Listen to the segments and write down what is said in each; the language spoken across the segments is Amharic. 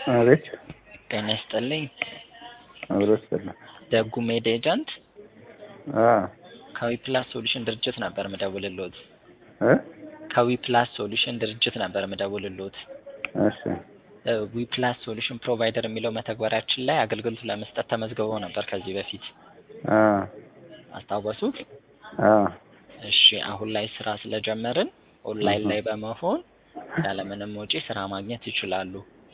አቤት ጤና ይስጥልኝ። አብሮ ይስጥልኝ። ደጉ ሜድ ኤጀንት አ ከዊፕላስ ሶሉሽን ድርጅት ነበር ምደውልልዎት። እ ከዊፕላስ ሶሉሽን ድርጅት ነበር ምደውልልዎት። እሺ እ ዊፕላስ ሶሉሽን ፕሮቫይደር የሚለው መተግበሪያችን ላይ አገልግሎት ለመስጠት ተመዝግበው ነበር ከዚህ በፊት አ አስታወሱት? አ እሺ አሁን ላይ ስራ ስለጀመርን ኦንላይን ላይ በመሆን ያለምንም ወጪ ስራ ማግኘት ይችላሉ።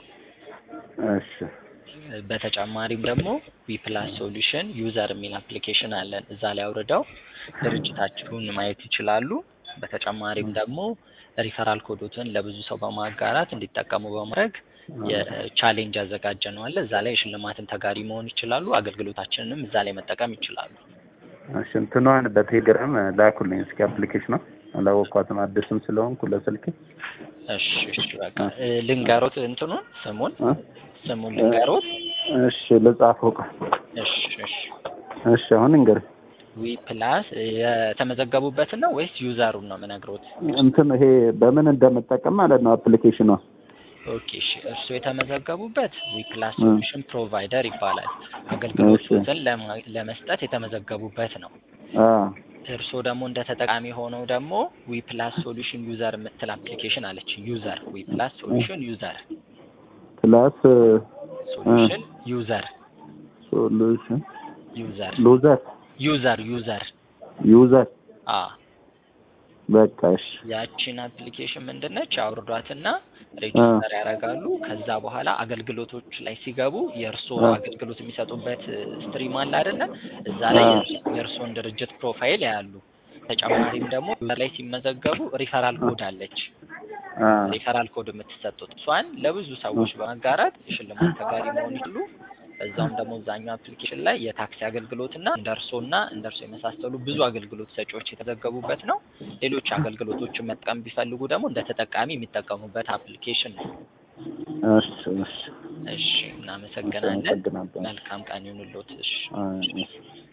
እሺ በተጨማሪም ደግሞ ዊፕላስ ሶሉሽን ዩዘር የሚል አፕሊኬሽን አለን። እዛ ላይ አውርደው ድርጅታችሁን ማየት ይችላሉ። በተጨማሪም ደግሞ ሪፈራል ኮዶትን ለብዙ ሰው በማጋራት እንዲጠቀሙ በማድረግ የቻሌንጅ ያዘጋጀነው አለ። እዛ ላይ የሽልማትን ተጋሪ መሆን ይችላሉ። አገልግሎታችንንም እዛ ላይ መጠቀም ይችላሉ። እሺ እንትኗን በቴሌግራም ላኩልኝ እስኪ አፕሊኬሽኗ አላወኳትም አዲስም ስለሆንኩ ለስልክ እሺ እሺ በቃ እ ልንገሮት እንትኑን ስሙን እ ስሙን ልንገሮት። እሺ ልጻፈው ቃ እሺ እሺ እሺ አሁን እንግዲህ ዊ ፕላስ የተመዘገቡበትን ነው ወይስ ዩዘሩን ነው የምነግሮት? እንትን ይሄ በምን እንደምጠቀም ማለት ነው አፕሊኬሽኗ ኦኬ እሺ እርሱ የተመዘገቡበት ዊፕላስ ሶሉሽን ፕሮቫይደር ይባላል። አገልግሎቶችን ለማ- ለመስጠት የተመዘገቡበት ነው። አ እርስዎ ደግሞ እንደ ተጠቃሚ ሆነው ደግሞ ዊፕላስ ሶሉሽን ዩዘር የምትል አፕሊኬሽን አለች። ዩዘር ዊፕላስ ሶሉሽን ዩዘር ፕላስ ሶሉሽን ዩዘር ሶሉሽን ዩዘር ሉዘር ዩዘር ዩዘር ዩዘር አ በቃ እሺ ያቺን አፕሊኬሽን ምንድነች? አውርዷትና ሬጅስተር ያደርጋሉ። ከዛ በኋላ አገልግሎቶች ላይ ሲገቡ የእርስዎ አ። አገልግሎት የሚሰጡበት ስትሪም አለ አይደለ? እዛ ላይ አ። የእርስ- የእርስዎን ድርጅት ፕሮፋይል ያያሉ። ተጨማሪም ደግሞ እዛ ላይ ሲመዘገቡ ሪፈራል ኮድ አለች። አ ሪፈራል ኮድ የምትሰጡት እሷን ለብዙ ሰዎች በማጋራት የሽልማት ተጋሪ መሆን ይችሉ። በዛውም ደግሞ እዛኛው አፕሊኬሽን ላይ የታክሲ አገልግሎትና እንደ እርስዎና እንደ እርስዎ የመሳሰሉ ብዙ አገልግሎት ሰጪዎች የተዘገቡበት ነው። ሌሎች አገልግሎቶችን መጠቀም ቢፈልጉ ደግሞ እንደ ተጠቃሚ የሚጠቀሙበት አፕሊኬሽን ነው። እሺ እሺ እሺ፣ እናመሰግናለን። አመሰግናለሁ። መልካም ቀን ይሁንልዎት። እሺ። አ እሺ